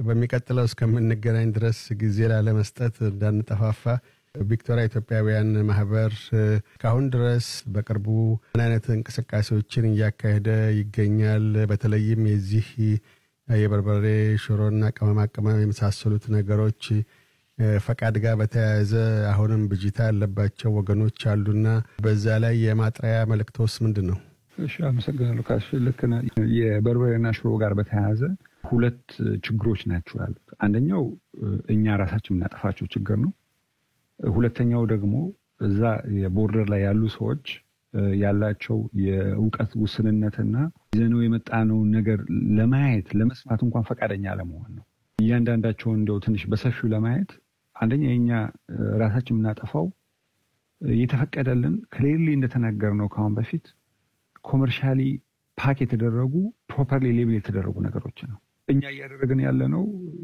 በሚቀጥለው እስከምንገናኝ ድረስ ጊዜ ላለመስጠት እንዳንጠፋፋ ቪክቶሪያ ኢትዮጵያውያን ማህበር ከአሁን ድረስ በቅርቡ ምን አይነት እንቅስቃሴዎችን እያካሄደ ይገኛል? በተለይም የዚህ የበርበሬ ሽሮና ቅመማ ቅመም የመሳሰሉት ነገሮች ፈቃድ ጋር በተያያዘ አሁንም ብጅታ ያለባቸው ወገኖች አሉና በዛ ላይ የማጥሪያ መልእክቶስ ምንድን ነው? እሺ፣ አመሰግናለሁ ካሽ። ልክ ነህ። የበርበሬና ሽሮ ጋር በተያያዘ ሁለት ችግሮች ናቸው ያሉት። አንደኛው እኛ ራሳችን የምናጠፋቸው ችግር ነው። ሁለተኛው ደግሞ እዛ የቦርደር ላይ ያሉ ሰዎች ያላቸው የእውቀት ውስንነትና ይዘነው የመጣነውን ነገር ለማየት ለመስማት እንኳን ፈቃደኛ አለመሆን ነው። እያንዳንዳቸውን እንደው ትንሽ በሰፊው ለማየት አንደኛ የኛ ራሳችን የምናጠፋው የተፈቀደልን ክሌርሊ እንደተናገር ነው ከአሁን በፊት ኮመርሻሊ ፓክ የተደረጉ ፕሮፐርሊ ሌብል የተደረጉ ነገሮች ነው። እኛ እያደረግን ያለ ነው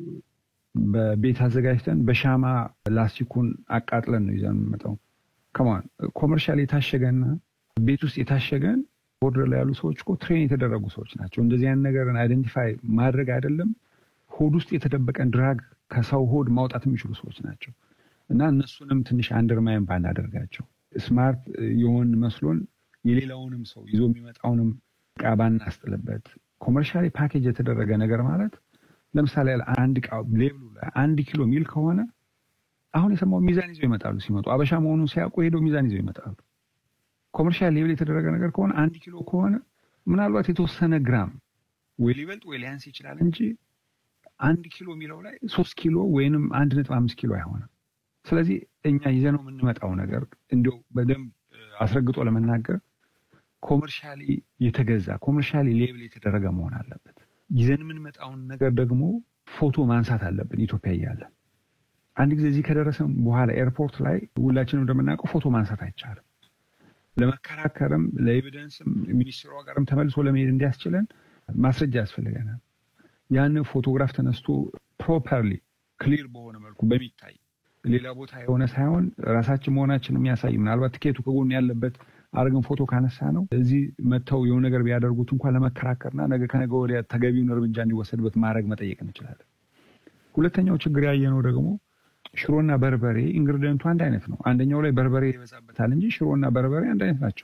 በቤት አዘጋጅተን በሻማ ላስቲኩን አቃጥለን ነው ይዘን የምንመጣው። ከማን ኮመርሻል የታሸገና ቤት ውስጥ የታሸገን ቦርደር ላይ ያሉ ሰዎች እኮ ትሬን የተደረጉ ሰዎች ናቸው። እንደዚህ አይነት ነገርን አይደንቲፋይ ማድረግ አይደለም ሆድ ውስጥ የተደበቀን ድራግ ከሰው ሆድ ማውጣት የሚችሉ ሰዎች ናቸው። እና እነሱንም ትንሽ አንደርማይን ባናደርጋቸው ስማርት የሆን መስሎን የሌላውንም ሰው ይዞ የሚመጣውንም እቃ ባናስጥልበት። ኮመርሻሊ ፓኬጅ የተደረገ ነገር ማለት ለምሳሌ አንድ እቃ ሌብሉ ላይ አንድ ኪሎ ሚል ከሆነ አሁን የሰማው ሚዛን ይዘው ይመጣሉ። ሲመጡ አበሻ መሆኑን ሲያውቁ ሄደው ሚዛን ይዘው ይመጣሉ። ኮመርሻል ሌብል የተደረገ ነገር ከሆነ አንድ ኪሎ ከሆነ ምናልባት የተወሰነ ግራም ወይ ሊበልጥ ወይ ሊያንስ ይችላል እንጂ አንድ ኪሎ የሚለው ላይ ሶስት ኪሎ ወይንም አንድ ነጥብ አምስት ኪሎ አይሆንም። ስለዚህ እኛ ይዘነው የምንመጣው ነገር እንዲያው በደንብ አስረግጦ ለመናገር ኮመርሻሊ የተገዛ ኮመርሻሊ ሌብል የተደረገ መሆን አለበት። ይዘን የምንመጣውን ነገር ደግሞ ፎቶ ማንሳት አለብን። ኢትዮጵያ እያለን አንድ ጊዜ እዚህ ከደረሰም በኋላ ኤርፖርት ላይ ሁላችንም እንደምናውቀው ፎቶ ማንሳት አይቻልም። ለመከራከርም ለኤቪደንስም ሚኒስትሯ ጋርም ተመልሶ ለመሄድ እንዲያስችለን ማስረጃ ያስፈልገናል። ያን ፎቶግራፍ ተነስቶ ፕሮፐርሊ ክሊር በሆነ መልኩ በሚታይ ሌላ ቦታ የሆነ ሳይሆን ራሳችን መሆናችን የሚያሳይ ምናልባት ትኬቱ ከጎን ያለበት አድርገን ፎቶ ካነሳ ነው እዚህ መጥተው የሆነ ነገር ቢያደርጉት እንኳን ለመከራከርና ነገ ከነገ ወዲያ ተገቢውን እርምጃ እንዲወሰድበት ማድረግ መጠየቅ እንችላለን። ሁለተኛው ችግር ያየነው ደግሞ ሽሮና በርበሬ ኢንግሪዲየንቱ አንድ አይነት ነው። አንደኛው ላይ በርበሬ ይበዛበታል እንጂ ሽሮና በርበሬ አንድ አይነት ናቸው።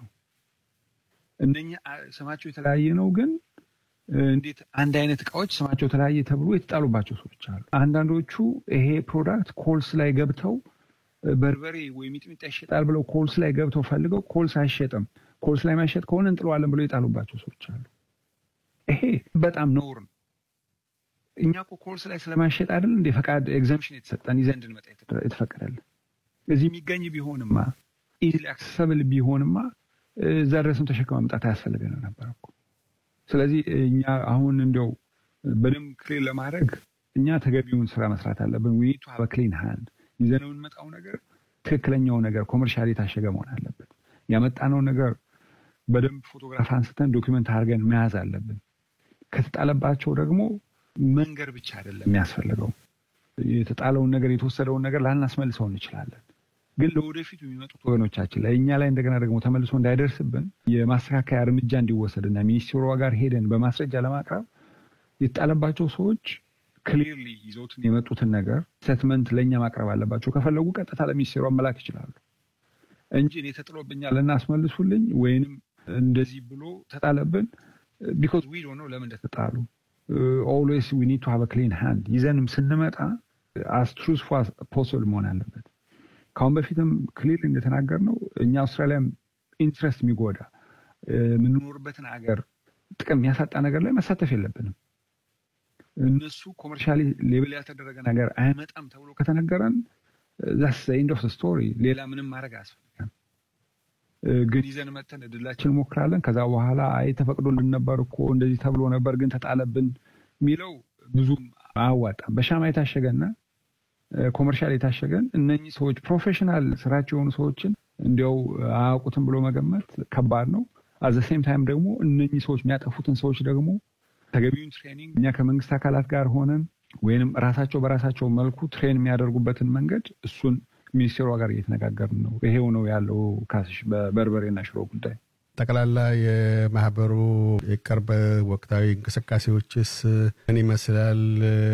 እነኛ ስማቸው የተለያየ ነው፣ ግን እንዴት አንድ አይነት እቃዎች ስማቸው የተለያየ ተብሎ የተጣሉባቸው ሰዎች አሉ። አንዳንዶቹ ይሄ ፕሮዳክት ኮልስ ላይ ገብተው በርበሬ ወይ ሚጥሚጣ ይሸጣል ብለው ኮልስ ላይ ገብተው ፈልገው ኮልስ አይሸጥም፣ ኮልስ ላይ ማይሸጥ ከሆነ እንጥለዋለን ብለው የጣሉባቸው ሰዎች አሉ። ይሄ በጣም ነውር ነው። እኛ እኮ ኮልስ ላይ ስለማይሸጥ አይደል እንደ ፈቃድ ኤግዘምሽን የተሰጠን ይዘን እንድንመጣ የተፈቀደልን። እዚህ የሚገኝ ቢሆንማ ኢዚሊ አክሰሰብል ቢሆንማ እዛ ድረስም ተሸክመ መምጣት አያስፈልገንም ነበር እኮ። ስለዚህ እኛ አሁን እንዲያው በደንብ ክሊር ለማድረግ እኛ ተገቢውን ስራ መስራት አለብን። ዊኒቱ ሀበ ክሊን ሃንድ ይዘነው የምንመጣው ነገር ትክክለኛው ነገር ኮመርሻሊ የታሸገ መሆን አለበት። ያመጣነው ነገር በደንብ ፎቶግራፍ አንስተን ዶኪመንት አድርገን መያዝ አለብን። ከተጣለባቸው ደግሞ መንገር ብቻ አይደለም የሚያስፈልገው። የተጣለውን ነገር የተወሰደውን ነገር ላናስመልሰው እንችላለን፣ ግን ለወደፊቱ የሚመጡት ወገኖቻችን ላይ እኛ ላይ እንደገና ደግሞ ተመልሶ እንዳይደርስብን የማስተካከያ እርምጃ እንዲወሰድና ሚኒስቴሯ ጋር ሄደን በማስረጃ ለማቅረብ የተጣለባቸው ሰዎች ክሊርሊ ይዘውትን የመጡትን ነገር ሴትመንት ለእኛ ማቅረብ አለባቸው። ከፈለጉ ቀጥታ ለሚኒስቴሯ መላክ ይችላሉ እንጂ እኔ ተጥሎብኛል እናስመልሱልኝ ወይንም እንደዚህ ብሎ ተጣለብን ቢኮዝ ዊ ዶንት ኖ ለምን እንደተጣሉ ኦልዌይስ ዊ ኒድ ቱ ሃቭ ክሊን ሃንድ ይዘንም ስንመጣ አስ ትሩዝፉል አስ ፖስብል መሆን አለበት። ከአሁን በፊትም ክሊር እንደተናገር ነው እኛ አውስትራሊያም ኢንትረስት የሚጎዳ የምንኖርበትን ሀገር ጥቅም የሚያሳጣ ነገር ላይ መሳተፍ የለብንም። እነሱ ኮመርሻሊ ሌብል ያልተደረገ ነገር አይመጣም ተብሎ ከተነገረን ዛስ ኤንድ ኦፍ ስቶሪ፣ ሌላ ምንም ማድረግ አያስፈልግም። ግን ይዘን መተን እድላችን እንሞክራለን። ከዛ በኋላ አይ ተፈቅዶልን ነበር እኮ እንደዚህ ተብሎ ነበር ግን ተጣለብን የሚለው ብዙም አያዋጣም። በሻማ የታሸገና ኮመርሻል የታሸገን እነኚህ ሰዎች ፕሮፌሽናል ስራቸው የሆኑ ሰዎችን እንዲያው አያውቁትም ብሎ መገመት ከባድ ነው። አዘ ሴም ታይም ደግሞ እነኚህ ሰዎች የሚያጠፉትን ሰዎች ደግሞ ተገቢውን ትሬኒንግ እኛ ከመንግስት አካላት ጋር ሆነን ወይንም ራሳቸው በራሳቸው መልኩ ትሬን የሚያደርጉበትን መንገድ እሱን ሚኒስቴሯ ጋር እየተነጋገርን ነው። ይሄው ነው ያለው ካስሽ በበርበሬና ሽሮ ጉዳይ። ጠቅላላ የማህበሩ የቅርብ ወቅታዊ እንቅስቃሴዎችስ ምን ይመስላል?